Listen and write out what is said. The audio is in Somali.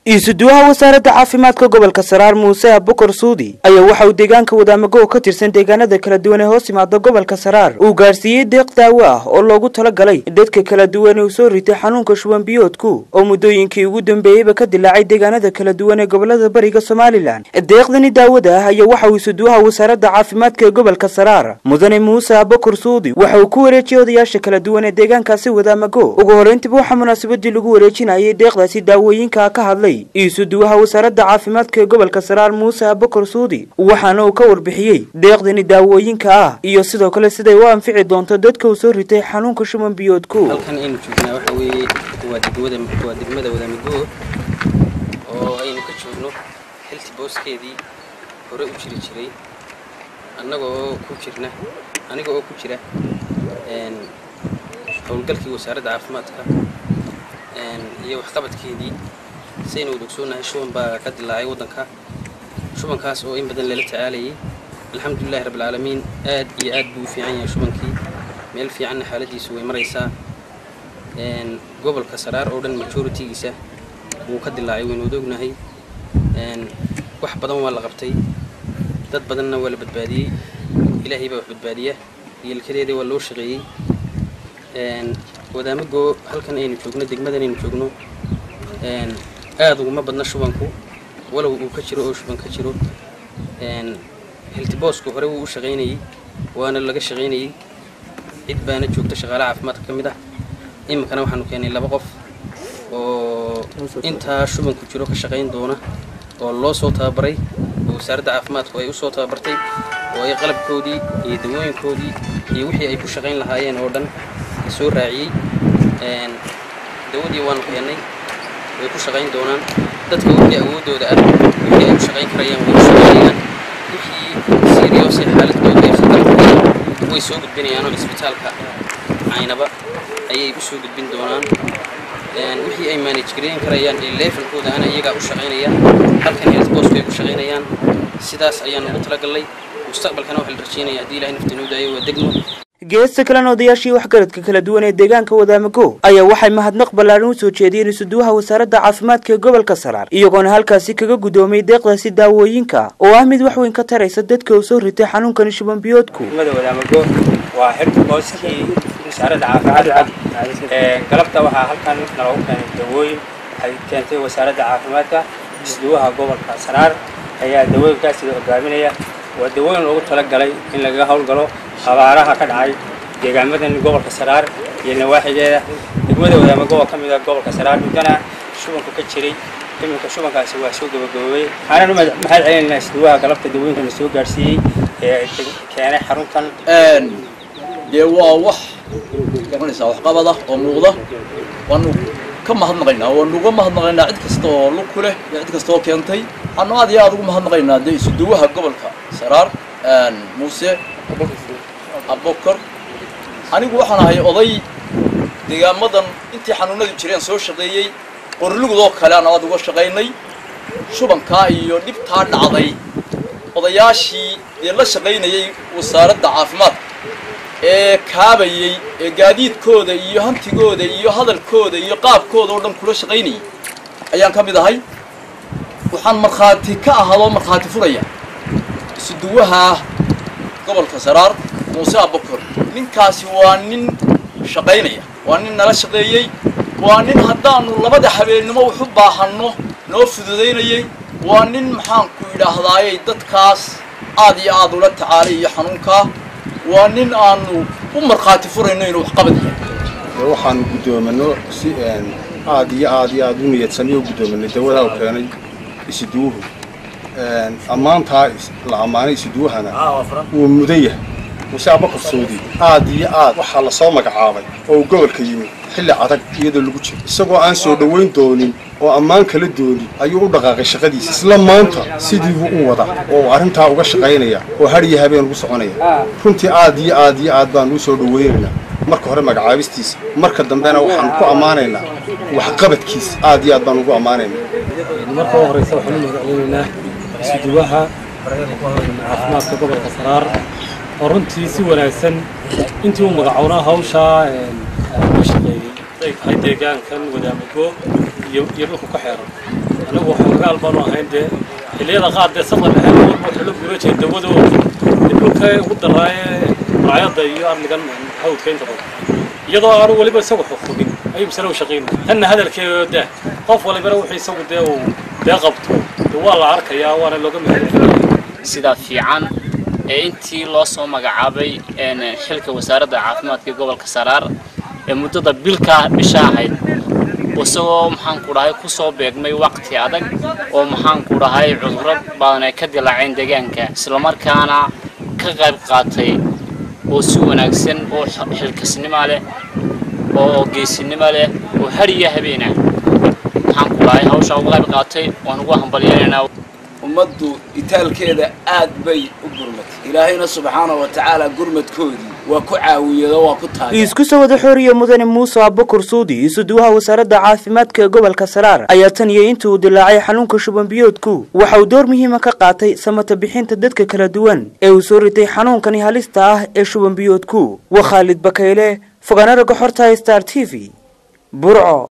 iisuduwaha wasaaradda caafimaadka gobolka saraar muuse abukar suudi ayaa waxa uu deegaanka wadaamago oo ka tirsan deegaanada kala duwan ee hoos imaada gobolka saraar uu gaadhsiiyey deeq daawo ah oo loogu talagalay dadka kala duwan ee uu soo ritay xanuunka shuban biyoodku oo muddooyinkii ugu dambeeyeyba ka dilaacay deegaanada kala duwan ee gobolada bariga somalilan deeqdani daawada ah ayaa waxa uu isuduwaha wasaaradda caafimaadka ee gobolka saraar mudane muuse abukar suudi waxa uu ku wareejiyey odayaasha kala duwan ee deegaankaasi wadaamago ugu horreyntiba waxaa munaasabadii lagu wareejinayay deeqdaasi daawooyinka ka hadlay iisuduwaha wasaaradda caafimaadka ee gobolka saraar muuse abukar suudi waxaana uu ka warbixiyey deeqdani daawooyinka ah iyo sidoo kale siday u anfici doonto dadka uu soo ritay xanuunka shuban biyoodku halkan aynu joognaa waxa weeye waa degmada waa degmada wadaamigo oo aynu ka joogno xilti booskeedii hore u jiri jiray annaga oo ku jirna aniga oo ku jira howlgalkii wasaaradda caafimaadka iyo waxqabadkeedii saynu wada ogsoonahay shuban baa ka dilaacay waddanka shubankaas oo in badan lala tacaalayay alxamdulilahi rabbilcaalamiin aad iyo aad buu u fiican yahay shubankii meel fiicanna xaaladiisu way maraysaa gobolka saraar oo dhan majoritigiisa wuu ka dilaacay waynu wada ognahay wax badan waa la qabtay dad badanna waa la badbaadiyey ilaahay baa wax badbaadiya yeelkadeeda waa loo shaqeeyey wadaamago halkan aynu joogno degmadan aynu joogno aada uguma badna shubanku walow uu ka jiro oo shuban ka jiro hiltiboosku hore wuu u shaqaynayey waana laga shaqaynayey cid baana joogta shaqaale caafimaadka ka mid ah iminkana waxaanu keenay laba qof oo intaa shubanku jiro ka shaqayn doona oo loo soo tababaray oo wasaaradda caafimaadku ay u soo tababartay oo ay qalabkoodii iyo dawooyinkoodii iyo wixii ay ku shaqayn lahaayeen oo dhan soo raaciyey dawadii waanu keennay way ku shaqayn doonaan dadka wixii awooddooda ah wixii ay u shaqayn karayaan way u shaqaynayaan wixii siriyoose xaaladkooda ay khatartahay way soo gudbinayaan oo isbitaalka caynaba ayay u soo gudbin doonaan wixii ay manage gareyn karayaan ee levelkooda ana iyagaa u shaqaynaya halkan health bosku ay ku shaqaynayaan sidaas ayaan ugu talagalnay mustaqbalkana waxaa la rajeynaya haddii ilahay nafta inuu daayo waa degmo geesta kalena odayaashii waxgaradka kala duwan ee deegaanka wadaamago ayaa waxay mahadnaq ballaaran u soo jeediyeen isuduwaha wasaaradda caafimaadka ee gobolka saraar iyagoona halkaasi kaga guddoomay deeqdaasi daawooyinka oo ah mid wax weyn ka taraysa dadka uu soo ritay xanuunkani shuban biyoodku degmada wadaamago waa xilka booskii wasaaradda caafimaadka galabta waxaa halkan naloogu keenay dawooyin waxay keentay wasaaradda caafimaadka isuduwaha gobolka saraar ayaa dawooyinkaasi hogaaminaya waa dawooyin loogu talagalay in lagaga howlgalo abaaraha ka dhacay deegaamadan gobolka saraar iyo nawaaxigeeda degmada wadaamago oo ka mid ah gobolka saraar muddana shubanku ka jiray iminka shubankaasi waa soo gabagaboobay waxaanan u mahad celinaynaa isduwaha galabta dawooyinkana soo gaadhsiiyey ee keenay xaruntan dee waa wax garanaysaa waxqabad ah oo muuqda waanu ka mahadnaqaynaa waanu uga mahadnaqaynaa cid kasta oo lug ku leh iyo cid kasta oo keentay waxaanu aad iyo aad ugu mahadnaqaynaa dee isuduwaha gobolka saraar muuse abokor anigu waxaan ahay oday deegaamadan intii xanuunadu jireen soo shaqeeyey qorlugudoo kale aan aad uga shaqaynay shubankaa iyo dhibtaa dhacday odayaashii dee la shaqaynayay wasaaradda caafimaadka ee kaabayey ee gaadiidkooda iyo hantigooda iyo hadalkooda iyo qaabkooda oo dhan kula shaqaynayay ayaan ka mid ahay waxaan markhaati ka ahadoo markhaati furaya isuduwaha gobolka saraar muuse abokor ninkaasi waa nin shaqaynaya waa nin nala shaqeeyey waa nin haddaanu labada habeennimo wax u baahanno noo fududaynayey waa nin maxaanku idhaahdaayey dadkaas aad iyo aad ula tacaalay iyo xanuunkaa waa nin aanu u markhaati furayno inuu waxqabad yahay waxaanu guddoominno si aad iyo aad iyo aad u niyadsamyo u guddoominay dawadaa u keenay isiduwuhu ammaantaa la ammaanay isiduwahana wuu mudan yahay muuse abakar suudi aad iyo aad waxaa la soo magacaabay oo uu gobolka yimid xilli adag iyadoo lagu jiro isagoo aan soo dhowayn doonin oo ammaan kala doonin ayuu u dhaqaaqay shaqadiisa isla maanta sidiibuu u wada oo arrintaa uga shaqaynaya oo har iyo habeen ugu soconaya runtii aad iyo aad iyo aad baanu u soo dhowaynaynaa marka hore magacaabistiisa marka dambena waxaan ku ammaanaynaa waxqabadkiisa aad iyo aad baan ugu ammaanaynaa marka u horeysa waxaan u magaclinaynaa isuduwaha caafimaadka gobolka saraar oo runtii si wanaagsan intii uu magacownaa hawshaa uga shaqeeyey ay tahay deegaankan wadaamago iyo iyo dhulka ku xeeran anigu xoogaal baanu ahayn dee xilliyada qaar dee safar ahaan walba waxaa la guura jiray dawadooda dee dhulka ugu daraaye raayadda iyo arligan hawdka inta badan iyadoo aanu weliba isagu xukubin ayuu misale u shaqaynaya tanna hadalkeeda daa qof walibana wuxuu isagu dee uu dee qabto dee waa la arkayaa waana looga mahadcelinayaa sida fiican ee intii loo soo magacaabay xilka wasaaradda caafimaadka gobolka saraar ee muddada bilkaa bisha ahayd isagoo maxaanku dhahay kusoo beegmay waqti adag oo maxaanku dhahay cudurro badan ay ka dilaaceen deegaanka islamarkaana ka qayb qaatay oo si wanaagsan oo xilkasnimo leh oo geesinimo leh oo har iyo habeena maxaanku dhahay hawshaa uga qayb qaatay waan ugu hambalyeelaynaa ummaddu itaalkeeda aad bay u gurmatay ilaahayna subxaana wa tacaala gurmadkoodii waa ku caawiyado waa ku taagay isku soo wada xooriye mudane muuse abakar suudi isuduwaha wasaaradda caafimaadka ee gobolka saraar ayaa tan iyo intii uu dilaacay xanuunka shuban biyoodku waxa uu door muhiima ka qaatay samata bixinta dadka kala duwan ee uu soo ritay xanuunkani halista ah ee shuban biyoodku waa khaalid bakayle fogaana ragga xorta star t v burco